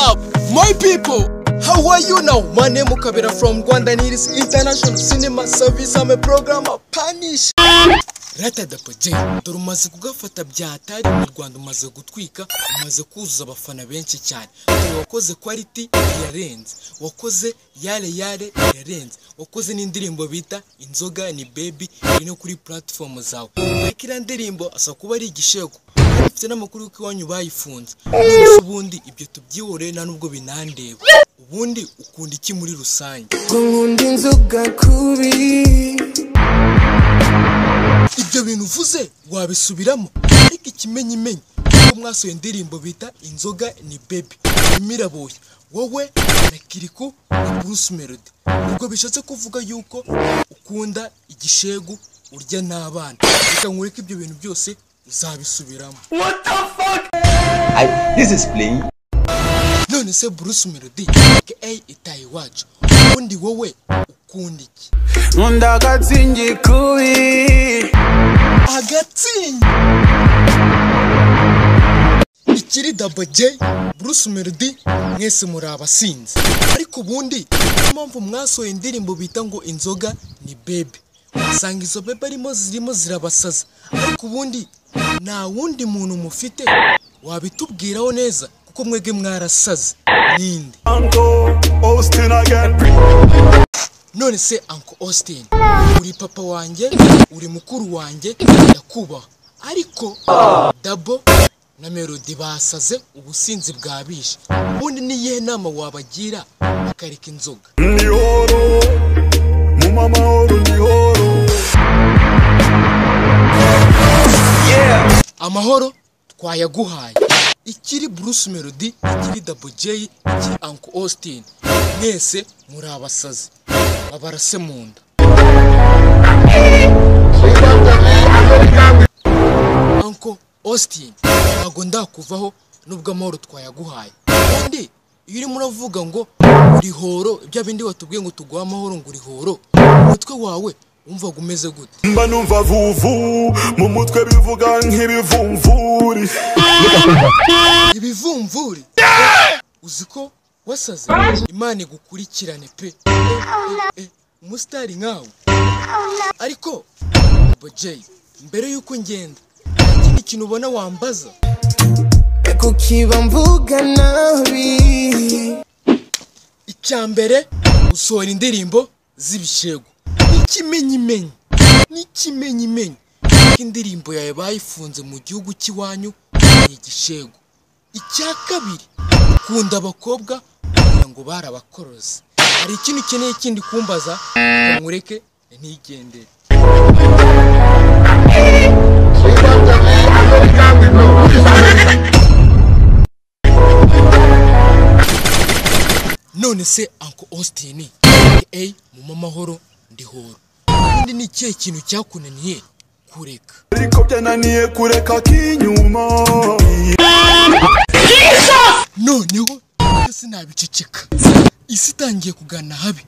Hi people! How are you now? My name is Kabira from Rwanda and it is International Cinema Service. I'm a programmer. Punish! Rated Apogee. Dore umaze kugafata byatari mu Rwanda umaze gutwika, umaze kuzuza abafana benshi cyane. Dore wakoze quality yarenze. Wakoze yale yale yarenze. Wakoze n'indirimbo bita Inzoga ni Baby iri no kuri platform zawe. Ariko iriya ndirimbo asa kuba ari igishego. Dufite n'amakuru y'uko iwanyu bayifunze. None ubundi ibyo tubyihoreye nta nubwo binandeba. Ubundi ukunda iki muri rusange? ngo nkunda inzoga kubi ibyo bintu uvuze wabisubiramo ariko ikimenyimenyi kuko mwasohoye indirimbo bita inzoga ni bebi imirabuye wowe na kiriku na bruce melody ubwo bishatse kuvuga yuko ukunda igishegu urya n'abana reka nkureke ibyo bintu byose uzabisubiramo I, this is playing. none se bruce melody aka itaye iwacu ubundi wowe ukunda iki nkunda agatsingi kubi agatsinda ikiri dabo J Bruce Melody mwese muri abasinzi ariko ubundi niyo mpamvu mwasohoye indirimbo bita ngo inzoga ni bebe usanga izo bebe arimo zirimo zirabasaza ariko ubundi nta wundi muntu mufite wabitubwiraho neza kuko mwebwe mwarasaze ninde none se Uncle Austin uri papa wanjye uri mukuru wanjye ndakubaha ariko dabo na melody basaze ubusinzi bwabishe ubundi ni iyihe nama wabagira bakareka inzoga nihoro mu mamahoro nihoro amahoro twayaguhaye ikiri bruce melody ikiri dabo jay ikiri Uncle Austin mwese muri abasazi babarase mu nda Uncle Austin ntabwo ndakuvaho nubwo amahoro twayaguhaye kandi iyo urimo uravuga ngo uri horo bya bindi watubwiye ngo tuguhe amahoro ngo uri horo umutwe wawe wumvaga umeze gute mba numva vuvu mu mutwe bivuga nk'ibivumvuri ibivumvuri uzi ko wasaze imana igukurikirane pe Eh, eh, umusitari nkawe ariko bojeyi mbere y'uko ngenda hari ikindi kintu ubona wambaza kukiba mvuga nabi icya mbere usohora indirimbo z'ibishego n'ikimenyimenyi n'ikimenyimenyi kuko indirimbo yawe bayifunze mu gihugu cy'iwanyu ni igishego icya kabiri ukunda abakobwa kugira ngo barabakoroze hari ikintu ukeneye kindi kumbaza ngo nkureke ntigendere none se Uncle Austin aka mu mamahoro ndihoro kandi ni ikihe kintu cyakunaniye kureka ariko byananiye kureka k'inyuma noneho sinabiceceka isi itangiye kugana habi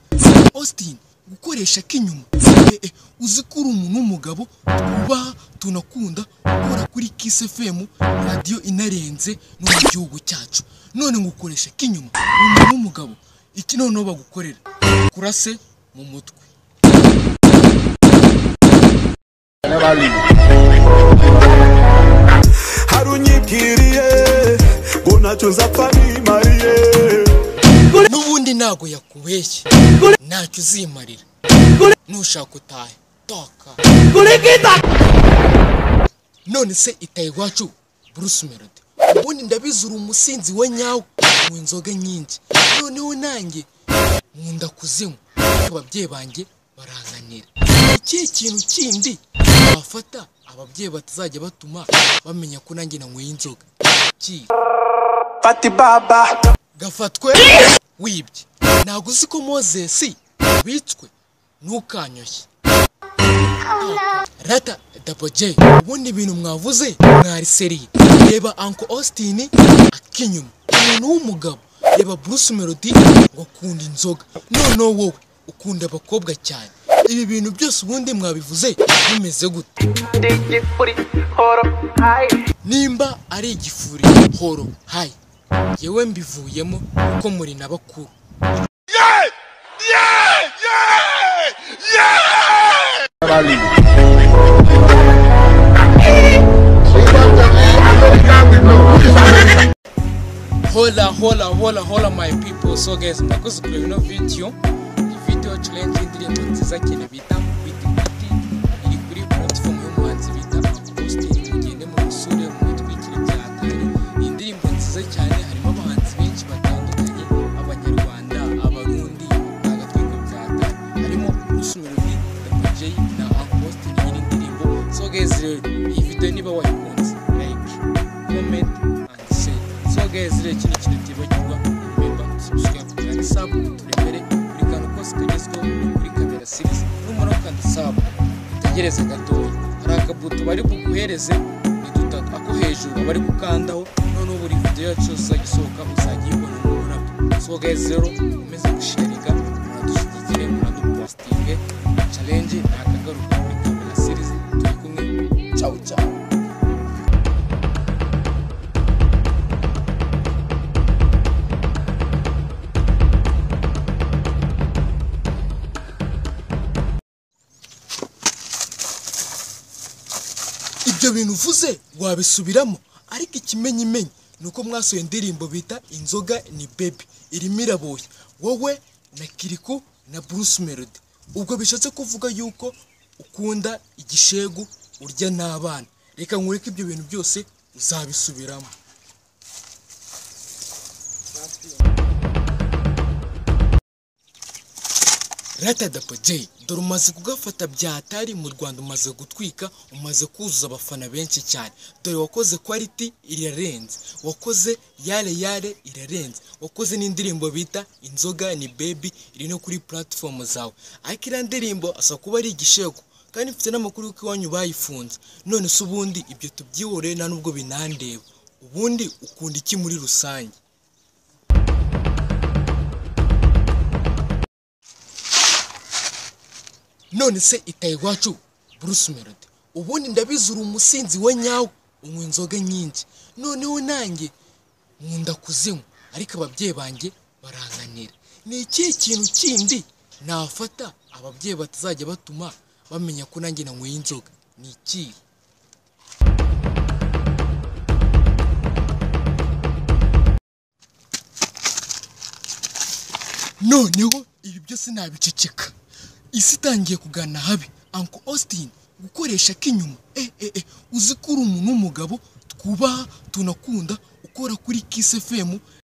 austin gukoresha k'inyuma Eh, eh, uzi ko uri umuntu w'umugabo twubaha tunakunda ukora kuri kiss fm radiyo inarenze no mu gihugu cyacu none ngukoresha k'inyuma ni umuntu w'umugabo iki noneho bagukorera kurase mu mutwe hari unyibwiriye ngo ntacyo nzapfa nimariye n'ubundi ntago yakubeshye ntacyo uzimarira nushaka utahe taka none se itaye iwacu bruce melody ubundi ndabizi uri umusinzi we nyawe mu inzoga nyinshi noneho nanjye nkunda kuzinywa ariko ababyeyi banjye baranganira ikihe kintu kindi wafata ababyeyi batazajya batuma bamenya ko nanjye nanyweye inzoga kihe fati baba gafatwe wibye ntabwo uzi ko moses wicwe ntukanyoshye rata dabo j ubundi ibintu mwavuze mwari seriye reba uncle austin akinyuma umuntu w'umugabo reba bruce melody ngo akunda inzoga noneho wowe ukunda abakobwa cyane ibi bintu byose ubundi mwabivuze bimeze gute DJ Footy, hold up, high. nimba ari igifuri horo hayi yewe mbivuyemo kuko muri na bakuru hola hola hola hola my people so guys murakoze kureba ino video iyi video challenge y'indirimbo nziza cyane bita biti biti iri kuri platform y'umuhanzi bita Austin mugende mu musure mu bitwikire byatari iyi ndirimbo nziza cyane harimo abahanzi benshi batandukanye abanyarwanda abarundi n'agatwiko byatari harimo usumirudi Dapper J na Uncle Austin iyi ndirimbo so guys rero iyi video niba wayikunze like comment and share so guys rero iki ni ikintu utibagirwa remember subscribe cyane sub turi imbere buri kantu kose kagezweho kuri kamera series numara ukanda sub utegereze gatoya hari akabuto bari buguhereze ni dutatu ako hejuru bari gukandaho noneho buri video yacu yose izajya isohoka uzajya uyibona mu burabyo so guys rero umeze gusharinga muradushyigikire muradupositinge challenge ni akagaruka kuri kamera series turi kumwe ciao ciao ibyo bintu uvuze wabisubiramo ariko ikimenyimenyi ni uko mwasohoye indirimbo bita inzoga ni bebi irimo iraboye wowe na kiriku na bruce melody ubwo bishatse kuvuga yuko ukunda igishegu urya n'abana reka nkureke ibyo bintu byose uzabisubiramo ratadapo J dore umaze kugafata byatari mu rwanda umaze gutwika umaze kuzuza abafana benshi cyane dore wakoze kwaliti irarenze wakoze yare yare irarenze wakoze n'indirimbo bita inzoga ni bebi iri no kuri platform zawe ariko iriya ndirimbo asa kuba ari igishego kandi mfite n'amakuru y'uko iwanyu bayifunze none se ubundi ibyo tubyihore nta n'ubwo binandeba ubundi ukunda iki muri rusange none se itaye iwacu Bruce Melody ubundi ndabizi uri umusinzi we nyawe unywa inzoga nyinshi noneho nanjye nkunda kuzinywa ariko ababyeyi banjye baranganira ni ikihe kintu kindi nafata ababyeyi batazajya batuma bamenya ko nanjye nanyweye inzoga ni ikihe noneho ibi byose nabiceceka isi itangiye kugana habi Uncle Austin gukoresha k'inyuma eh eh eh uzi ko uri umuntu w'umugabo twubaha tunakunda ukora kuri Kiss FM